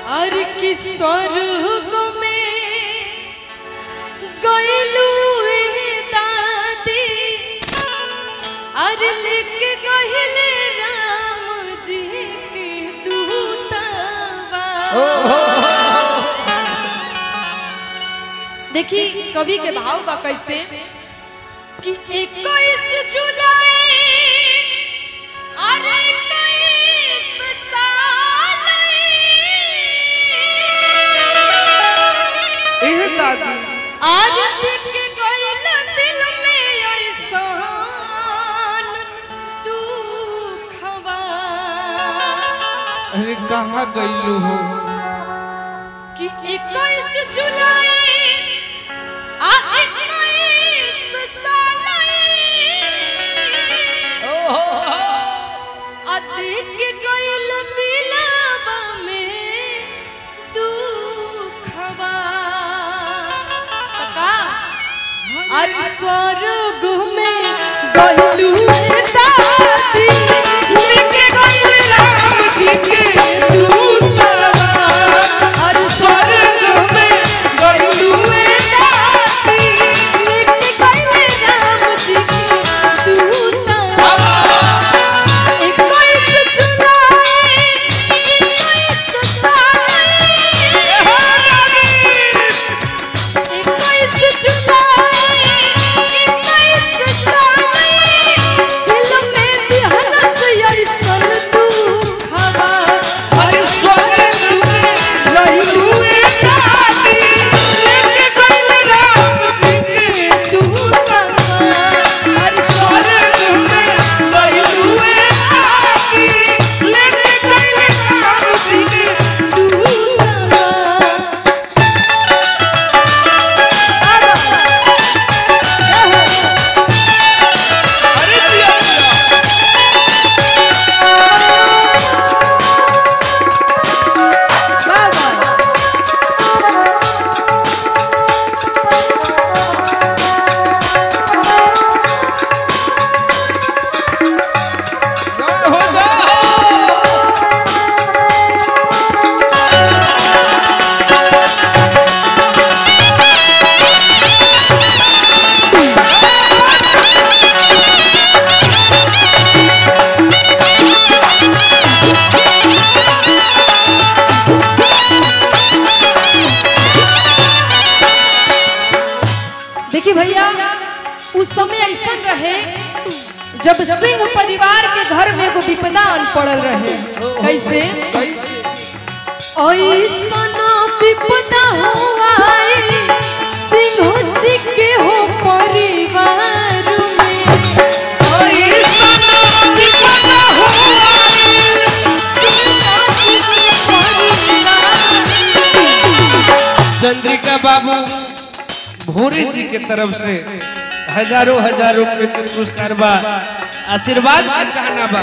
और कि स्वर्ग में गइलू दादी और लेके गहिले राम जी के दूतावा देखी कवि के भाव बा कैसे कि इक्कीस जुलाई अरे इक्कीस साल एह दादी आज दिख गइल दिल में ऐसान दुखवा अरे कहाँ गईलू हो कि इक्कीस जुलाई आ इक्कीस साल अधिक गइल दिलवा में दुखवा त का आज स्वर्ग में गइलू दादी लेके गइल राम जी के दूतवा और स्वर्ग में गइलू दादी लेके गइल राम जी के दूतवा इक्कीस जुलाई इक्कीस साल इक्कीस जुलाई इक्कीस साल दिल में दिहनस अइसन दुखवा अरे स्वर्ग में गईलू दादी लेके गइल राम जी के दूतवा और स्वर्ग में गईलू दादी लेके गइल राम जी के दूतवा अरे जिया जिया जय हो जाओ देखिए भैया उस समय ऐसा रहे जब सिंह परिवार के घर में एगो विपदा आन पड़ल रहे कैसे कैसे ऐसा विपदा हुआ सिंह जी के हो परिवार में चंद्रिका बाबू भोरे जी के तरफ से हजारों हजारों रुपए के पुरस्कार बा आशीर्वाद का चाहना बा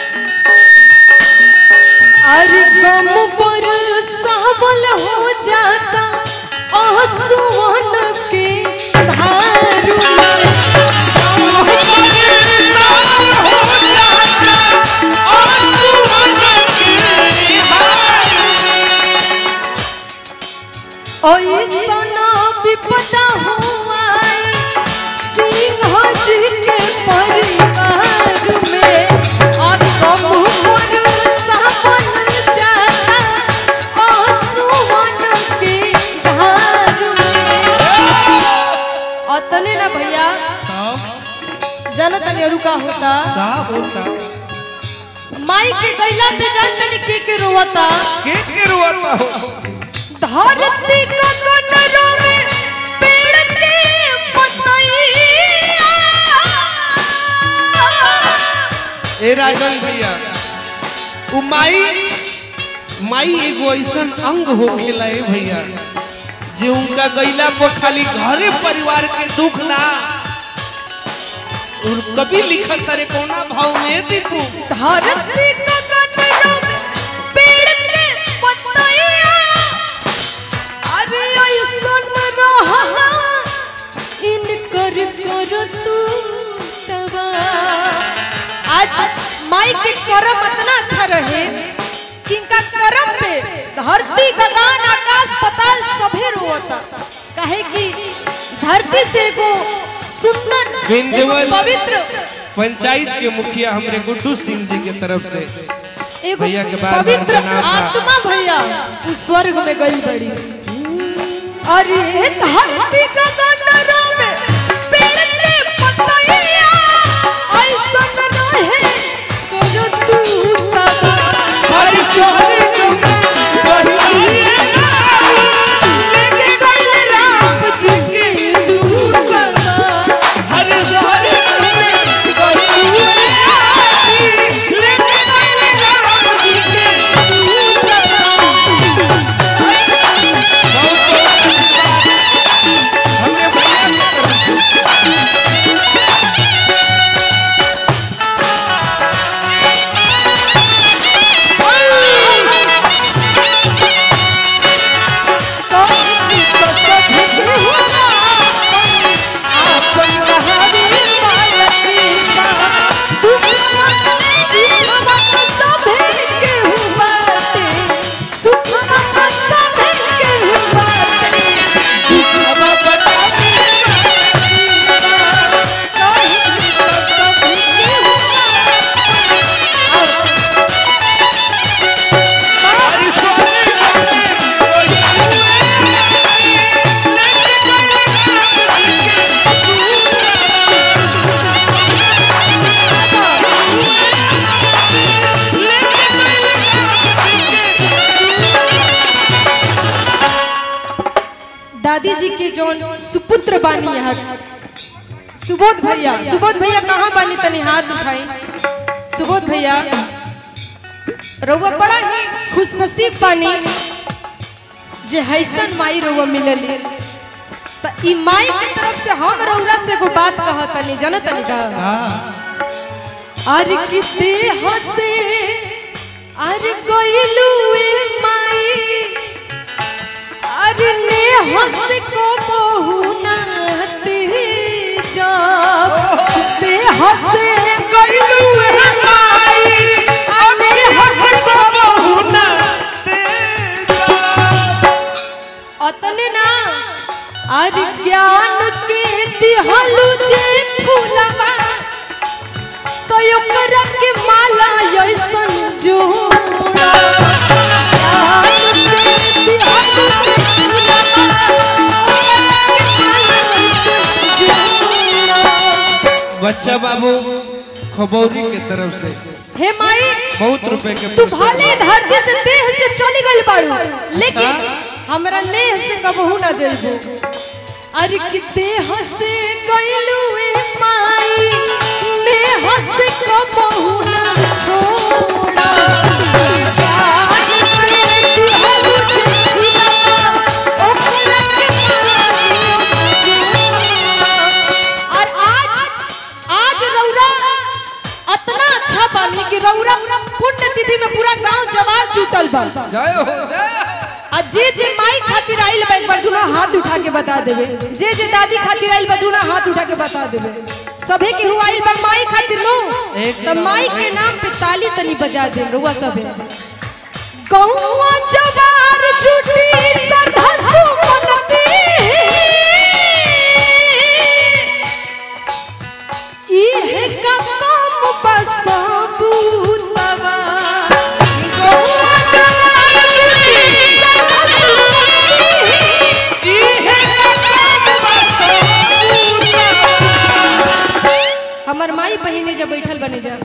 अरे गम पर सावल हो जाता आंसुअन के धारू में ऐसा विपदा हुआ सिंह जी के परिवार में और गम पर सावन जाता आंसुअन के धार में अतने ना भैया जानो तनी और का होता का होता माई के गैला पे जान तनी के के रोवता के के रोता हो धरती का कटरो में पेड़ के पतैया ए राजन भैया उ माई माई एगो ऐसन अंग हो खेला ए भैया जे उनका गैला पर खाली घरे परिवार के दुख ना और कभी लिखल तारे कोना भाव में देखो धरती का कटरो में पेड़ के पतैया अरे ऐसन रहा इनकर कर तू तबा आज माई के करम इतना अच्छा रहे कि इनका करम पे धरती गगन आकाश पताल सभे रोता काहे कि धरती से एगो सुंदर एगो बिंदुवल। पवित्र पंचायत के मुखिया हमरे गुड्डू सिंह जी के तरफ से एगो भैया के बार-बार पवित्र प्रणाम बा। आत्मा भैया उ स्वर्ग में गई बड़ी अरे धरती गगन में पेड़ के पतैया ऐसन रहे करो तू सदा हर स्वर्ग लेके गइल राम जी के दूत सदा हर स्वर्ग हमरे भैया के तरफ से हर दादी जी के जो सुपुत्र बानी यहाँ सुबोध भैया सुबोध भैया कहाँ बानी तनी हाथ उठाई सुबोध भैया रउआ बड़ा ही खुशनसीब बानी जे हैसन माई रउआ मिलली त ई माई के तरफ से हम रउरा से एगो बात कहतनी जानतनी का अरे किते हसे अरे कोइलू ए माई अरे ने हंस को बहुनाते जब ने हंसे कोइलू ए माई अरे हंस को अतने ना अरे ज्ञान के दिहलु जे फूलवा तो ओकरा के माला ऐसन जोड़ा ज्ञान के दिहलु जे फूलवा, ओकरा के माला ऐसन जोड़ा। बच्चा बाबू खबौरी के तरफ से हे माई बहुत रुपए के तू पुरस्कार। भले धरती से देह से चली गई बाड़ू लेकिन हमरा नेह से कबहू ना जइबू अरे कि देह से गइलू ए माई नेह से कबहू ना छोड़ा आज से दिहलू झिलका, ओकरा के माला और आज आज रौरा अतना अच्छा बानी कि रौरा पुण्य तिथि में पूरा गांव जवार जुटल बा जय हो जय आ जे जे माई खातिर आइल बा एक बार दुना हाथ उठा के बता देवे जे जे दादी खातिर आइल बा दुना हाथ उठा के बता देवे सभे के हुआ आइल बा माई खातिर नो त माई के नाम पे ताली तनी बजा दे रुआ सभे कौआ जवार जुटी सरधा सुमनती इहे का काम बसाबूतवा कौआ जवार जुटी सरधा सुमनती हमर माई बहिने जब बैठल बने जा